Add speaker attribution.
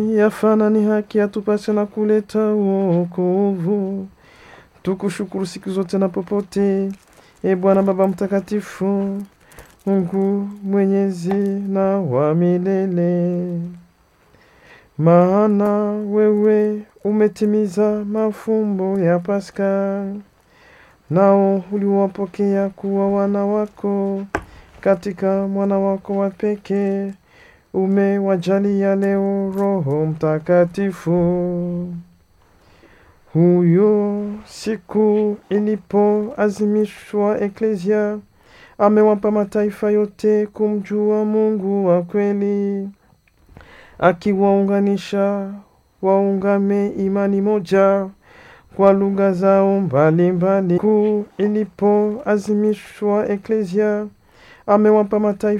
Speaker 1: yafana ni haki atupashe na kuleta wokovu. Tukushukuru siku zote na popote, e Bwana Baba Mtakatifu, Mungu mwenyezi na wa milele, maana wewe umetimiza mafumbo ya Pasaka, nao uliwapokea kuwa wana wako katika mwana wako wa pekee umewajalia leo Roho Mtakatifu. Huyo siku ilipoazimishwa Eklesia, amewapa mataifa yote kumjua Mungu wa kweli, akiwaunganisha waungame imani moja kwa lugha zao mbalimbali. Siku ilipoazimishwa Eklesia, amewapa mataifa